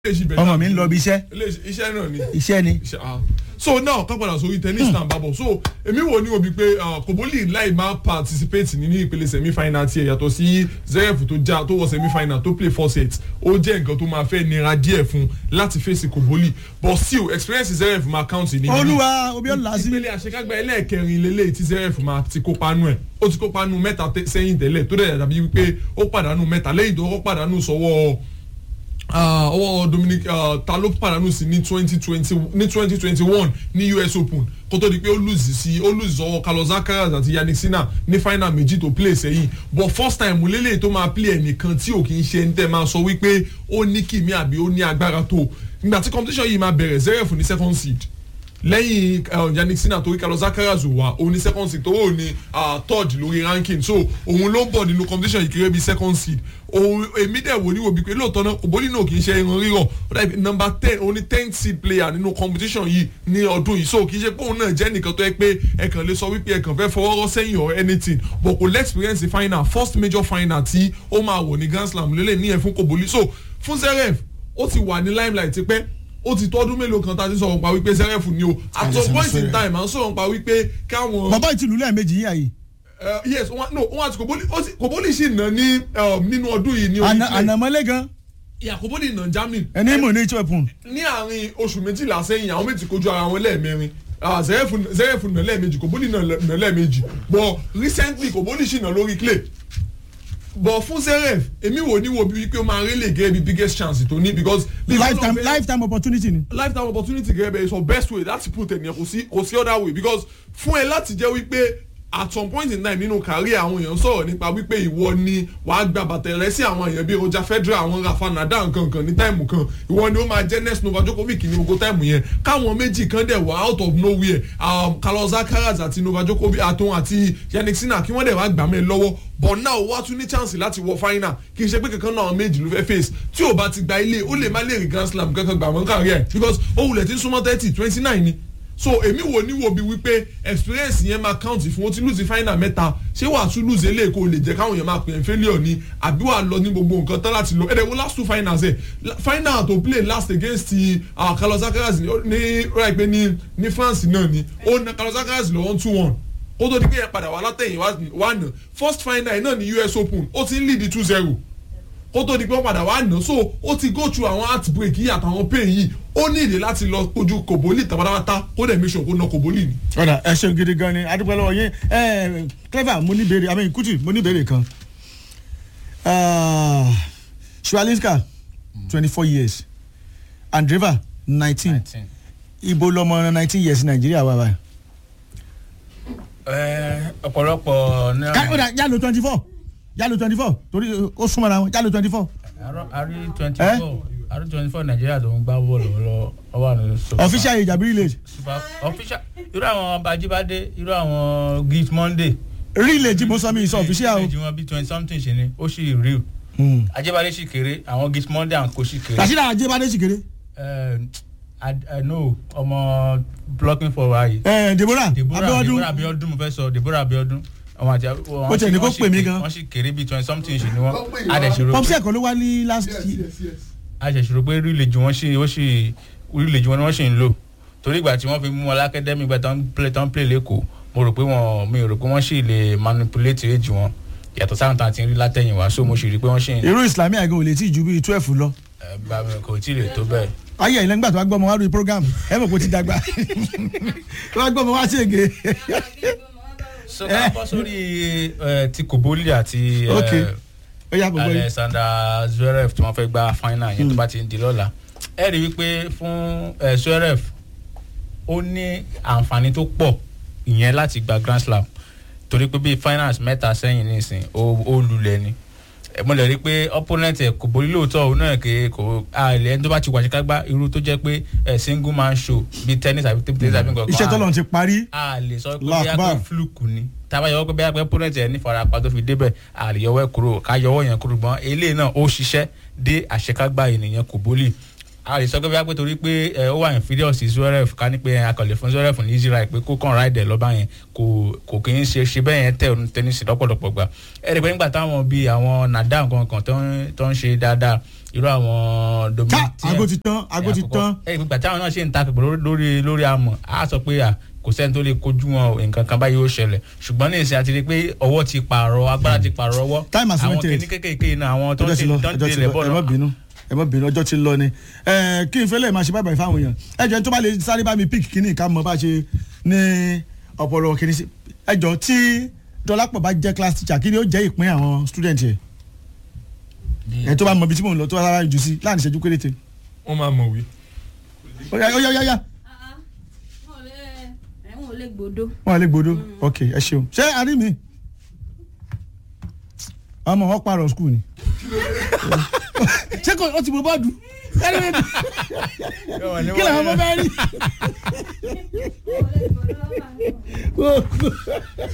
ọmọ mi ń lọ bí iṣẹ́ iṣẹ́ náà ni iṣẹ́ ni. Iṣẹ́, ah. so now ká padà sórí tennis náà bá bọ̀ so èmi wò ní obi pé kòbólì láì máa participate nínú ìpele semi final tiẹ̀ yàtọ̀ sí zeref tó já tó wọ semi final tó play four sets ó jẹ́ nǹkan tó máa fẹ́ nira díẹ̀ fún láti fèsì kòbólì but still experience zeref máa count ní. olúwa obi ọ̀la sí. ìpele àṣekágbá ẹlẹ́ẹ̀kẹrin lélẹ̀ tí zeref máa ti kópa nù ẹ̀ ó ti kópa nù mẹ́ta tẹ- sẹ́yìn tẹ́lẹ̀ tó dẹ̀ dàbí wípé ó pàdánù mẹ́ta lẹ́yìn tó kọ́ pàdánù sọ́wọ́ Ah, ọwọ́ dominic ah, ta ló pàdánù sí ní twenty twenty ní twenty twenty one ní us open kó tó di pé ó lùzì sí ó lùzì sọ́wọ́ carlos alcaraz àti yannick sinna ní final méjì tó play sẹ́yìn but first time lélẹ̀ tó máa play ẹnìkan tí ò kì í ṣe ń tẹ́ máa sọ wípé ó ní kìmí àbí ó ní agbára tó nígbà tí competition yìí máa bẹ̀rẹ̀ zeref ní second seed lẹ́yìn uh, yannick sinna torí carlos alcaraz wà òun ní second seed tó òun ní uh, third lórí ranking so òun ló ń bọ̀ nínú competition yìí kéré bíi second seed òun èmi dẹ̀ wò ní wo bíi pé lóòótọ́ náà òbólì náà kì í ṣe irun rírọ̀ ó dàbí number ten òun ní tenth seed player nínú competition yìí ní ọdún yìí so kì í ṣe pé òun náà jẹ́ nìkan tó yẹ pé ẹ kàn lè sọ wípé ẹ kàn fẹ́ fọwọ́ rọ́ sẹ́yìn or anything but kò lẹ́ẹ̀xperience final first major final tí ó máa wọ̀ ní grand slam lélẹ̀ ní ẹ̀ fún kòbólì so fún zeref ó ti wà ní limelight tipẹ́ ó ti tọ́dún mélòó kan tá a ti sọ̀rọ̀ pa wípé sẹ́rẹ̀fù ni o at some point in time à ń sọ̀rọ̀ pa wípé káwọn. bàbá ìtìlú lẹ́ẹ̀mejì yíyà yìí. Uh, yes wọn no wọn àti kòbólì ó sì- kòbólì sì nà ní um, nínú ọdún yìí ní orí Ànà- play ànàmọ́lé gan ìyá kòbólì nà germany ẹni mò ní ìtúwẹ̀pùn. ní àárín oṣù méjìlá sẹ́yìn àwọn méjì kojú ara wọn lẹ́ẹ̀mẹrin Ah, zẹ́rẹ̀fù zẹ́rẹ̀fù nà lẹ́ẹ̀mejì kòbólì nà lẹ́- nà lẹ́ẹ̀mejì but recently kòbólì sì nà lórí clay but fún zeref èmi wò ní wo bí wípé ó máa rí lè gẹ́ bí biggest chance tó ní because. lifetime lifetime opportunity ni. lifetime opportunity gẹ́gẹ́ bẹ́ẹ̀ sọ best way láti put ẹ̀nìyàn kò sí kò sí other way because fún ẹ láti jẹ́ wípé at some point in time nínú kárí àwọn èèyàn sọ̀rọ̀ nípa wípé ìwọ ni wàá gba bàtẹ̀ rẹ sí àwọn èèyàn bíi roger federal àwọn rafa nadal nkankan ní táìmù kan ìwọ ni ó máa jẹ́ next nova djokovic ní gbogbo táìmù yẹn káwọn méjì kan dẹ̀ wá out of nowhere um, carlos alcaraz àti nova djokovic àtòun àti yannick sinna kí wọ́n dẹ̀ wá gbà mẹ́ lọ́wọ́ but now wá tún ní chance láti wọ final kì í ṣe pé kankan náà méjì ló fẹ́ face tí ò bá ti gba ilé ó lè má lè rí grand slam kankan gbà wọ́n kárí ẹ̀ because ó wulẹ̀ tí ń súnmọ́ thirty twenty nine ni so èmi wo ni wo bi wípé experience yẹn máa count fún o ti lose final mẹ́ta ṣé wàá tún lose eléyìí kó lè jẹ́ káwọn èèyàn máa pè é failure ni àbí wàá lọ ní gbogbo nǹkan tán láti lọ ẹ̀rẹ̀ wo last two finals ẹ̀ La- final to play last against ti uh, carlos alcaraz ní ní right pé ní ní france náà ni ó na carlos alcaraz lọ one two one kó tó di pé yẹn padà wà látẹ̀yìn wá nà first final náà ní us open ó ti ń lead two zero kó tó di pé wọ́n padà wá nà so ó ti go through àwọn heartbreak yìí àtàwọn pain yìí ó ní ìdí láti lọ kojú kòbólì tàbátàbátà kó dẹ̀ make sure kó na kòbólì ni. ọ̀dà ẹ ṣeun gidi gan ni adúpẹ́ lọ́wọ́ yín ẹ clever mo ní béèrè àmì kùtì mo ní béèrè kan shualinska twenty four years andreva nineteen ibo lọmọ nineteen years nàìjíríà wà báyìí. Ẹ, ọ̀pọ̀lọpọ̀ ní ká ọ̀dà yálò twenty four yálò twenty four torí ó súnmọ́ra wọn yálò twenty four àrí twenty four àrí twenty four nàìjíríà tó ń gbá bọ́ọ̀lù lọ ọwọ́ àná super official age àbí village super official irú àwọn bajibade irú àwọn gift monday. village mo sọ mi sọ official o. village wọn bí twenty something ṣe ni ó sì real Hmm. ajibade sì kéré àwọn gift monday àwọn kò sì kéré. rasheeda ajibade sikere Ẹ, I, I know ọmọ blocking for wa yìí. ẹ deborah deborah abiodun deborah abiodun mo fẹ́ sọ deborah abiodun àwọn àti Ó tiẹ̀ ní kó pè mí gan. wọ́n sì kéré bíi twenty something ṣe ni wọ́n adẹ̀sirò popsi ẹ̀kọ́ ló wá ní last adẹ̀sirò pé rílejì wọ́n sì wọ́n sì rílejì wọn ni wọ́n sì ń lò torí ìgbà tí wọ́n fi mú wọn lákẹ́dẹ́mì ìgbà tó ń play tó ń play lẹ́kọ̀ọ́ mo rò pé wọn mi ò rò pé wọ́n sì lè manipulate age wọn yàtọ̀ sáwọn tá a ti ń rí látẹ̀yìn wá so mo sì rí pé wọ́n sì ń irú islami àgọ́ ò lè tí ju bíi twelve lọ. ẹ, bá mi kò tí ì lè tó bẹ́ẹ̀. ayé ẹ̀yin lẹ́gbàá tó wá gbọ́ ọmọ wá lórí program ẹ mọ̀ pé ó ti dàgbà tó wá gbọ́ ọmọ wá ṣègè. so ká bọ́ sórí ẹ, ti kòbólì àti ẹ, ok ó yà gbogbo yìí. alexander zverev tí wọ́n fẹ́ gba final yẹn tó bá ti ń di lọ́la ẹ rí i wípé fún ẹ, zverev ó ní àǹfààní tó pọ̀ ìyẹn láti gba grand slam torí pé bíi finals mẹ́ta sẹ́yìn nísìn ó ó lulẹ̀ ni ẹ, mo lè rí i pé opponent ẹ kò borí lóòótọ́ òun náà ké kò àlẹ́ ẹni tó bá ti wà ṣíkágbá irú tó jẹ́ pé ẹ, single man show bíi tennis àbí table tennis àbí nǹkan kan iṣẹ́ tọ́lọ̀ ti parí a lè sọ pé Last bóyá pé bar. fluke ni tába yọwọ́ pé bóyá pé opponent ẹ̀ ní farapa tó fi débẹ̀ a lè yọwọ́ ẹ̀ kúrò ká yọwọ́ yẹn kúrò gbọ́n eléyìí náà ó ṣiṣẹ́ dé àṣekágbá ènìyàn kò bólì a lè sọ pé bíi pé torí pé ẹ, ó wà inferior sí zverev ká ní pé akọ̀lẹ̀ fún zverev ní easy ride pé kó kàn ráìdẹ̀ lọ́ba yẹn kò kò kì í ṣe ṣe bẹ́ẹ̀ yẹn tẹ̀ ọ́nù tẹ́nísì lọ́pọ̀lọpọ̀ gbà ẹ rí i pé nígbà táwọn bíi àwọn nadal kankan tó ń- tó ń ṣe dáadáa irú àwọn ká dominic aago ti tán aago ti tán ẹ ìgbà táwọn náà ṣe ń ta pẹ̀lú lórí lórí amọ̀ á sọ pé à kò sẹ́ni tó lè kojú wọn o, nǹkan kan báyìí ó ṣẹlẹ̀ ṣùgbọ́n ní ìsìn àti rí i pé ọwọ́ ti pààrọ̀ agbára ti pààrọ̀ ọwọ́ Time has àwọn limited. kìíní kékèké náà àwọn tó ń ọjọ́ ti ṣe lọ tó ń ọjọ́ ti tilẹ̀ lọ bọ̀ ẹ má náà bínú ẹ má bínú ọjọ́ ti lọ ni ẹ kí n fẹ́lẹ̀ máa ṣe báyìí fáwọn èèyàn ẹ jọ tó bá lè sáré bá mi pík kíní ká mọ bá ṣe ní ọpọlọ kíní sí ẹ jọ tí dọlápọ̀ bá jẹ́ class teacher kí ni ó jẹ́ ìpín àwọn student yẹ ẹ tó bá mọ ibi tí mò ń lọ tó bá sára jù sí láàrin ìṣẹ́jú péréte wọ́n máa mọ̀wé. ó yá ó yá ó yá ó yá ẹ̀wọ̀n ò lè gbòdo. wọn lè gbódó ok ẹ ṣeun ṣé a rí mi ọmọ wọn pààrọ̀ skul ni ṣé kò ó ti bọ bọ́ọ̀dù kí làwọn ọmọ bẹ́ẹ̀ rí.